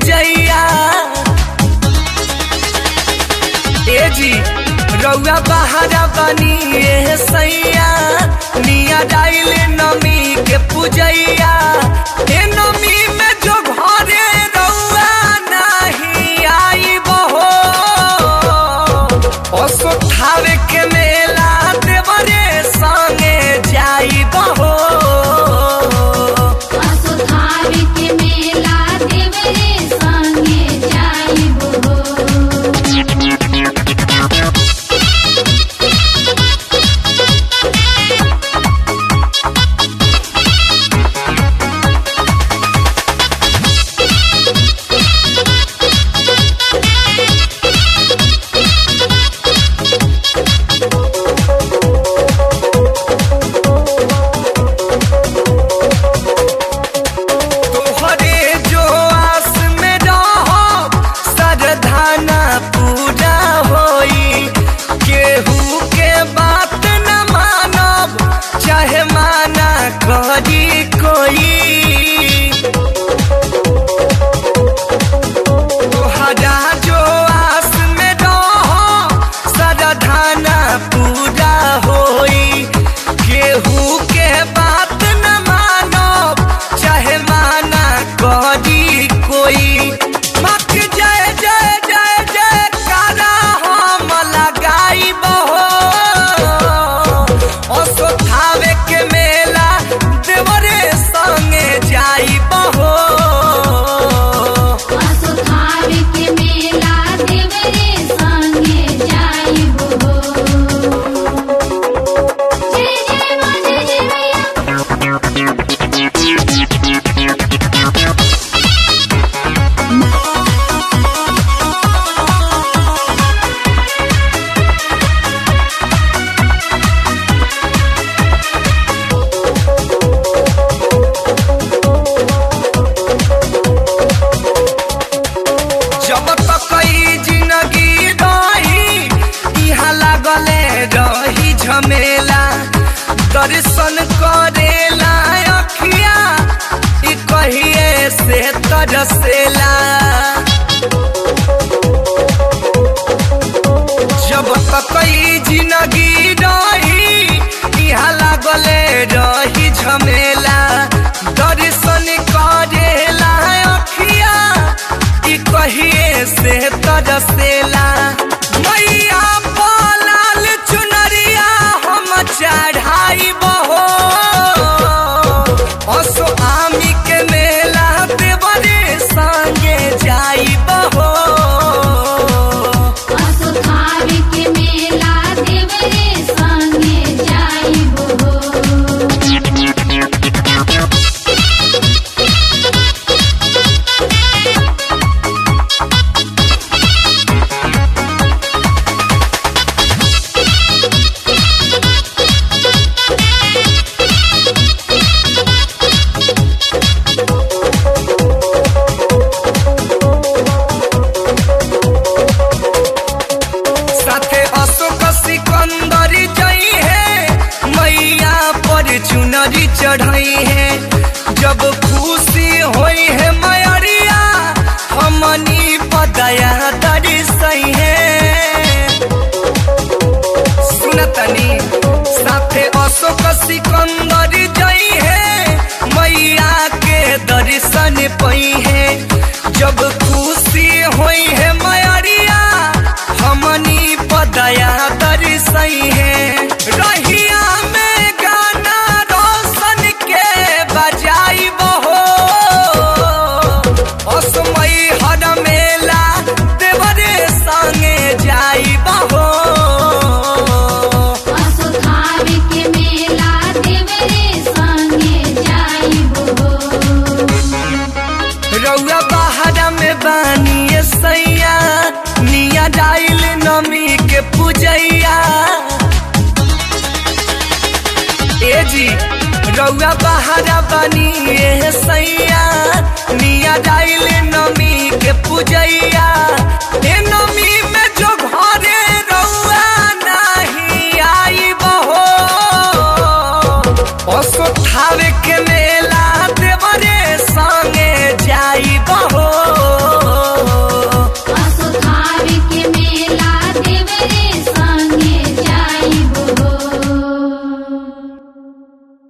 पूजैया ए जी रउआ बहारा बनी ए सैया निया डाइल नमी के पूजैया ए नमी में जो घरे रउआ नहीं आई बहो असोठावे के मेला देवरे संगे जाई बहो असुधावे के मेला देवरे संगे जाइबो तोहरे जो आस में रहो सरधाना पूरा होई केहू के बात न मानब चाहे माना करी कोई तोहरा जो आस में रहो सरधाना पूरा होई केहू के बात न मानब चाहे माना करी कोई मक जय जय जय जय कारा हम लगाई बहो असोथावे के मेला देवरे संगे जाई बहो असुधावे के मेला देवरे संगे जाइबो जय जय मां जय जय मैया जब तक ई जिंदगी रही इहाँ लागले रही झमेला दर्शन करेला अखिया ई कहिए से तरसेला जब तक ई जिंदगी रही इहाँ लागले रही झमेला दर्शन करेला अखिया ई कहिए से तरसेला मैया बोलाल चुनरिया हम चढ़ाई बहो असो आमी के मेला देवरे संगे जाई बहो असुधावे के मेला देवरे संगे जाइबो साथे अशोक सिकंदर जई है मैया पर चुनरी चढ़ई है जब खुशी होई है मैरिया हमनी पदया दर्शई है सुनतनी साथे अशोक सिकंदर जई है मैया के दर्शन पई है जब खुशी होई है मैरिया हमनी पदया दर्शई है रहिया में गाना रोशन के बजाई बहो असमय हर मेला देवरे संगे जाई बहो असुधावे के मेला देवरे संगे जाइबो रउआ बहारा में बानी सैया निया डाइल नमी के पूजैया ए जी रउआ बहारा बानी ए सैया निया डाइल नमी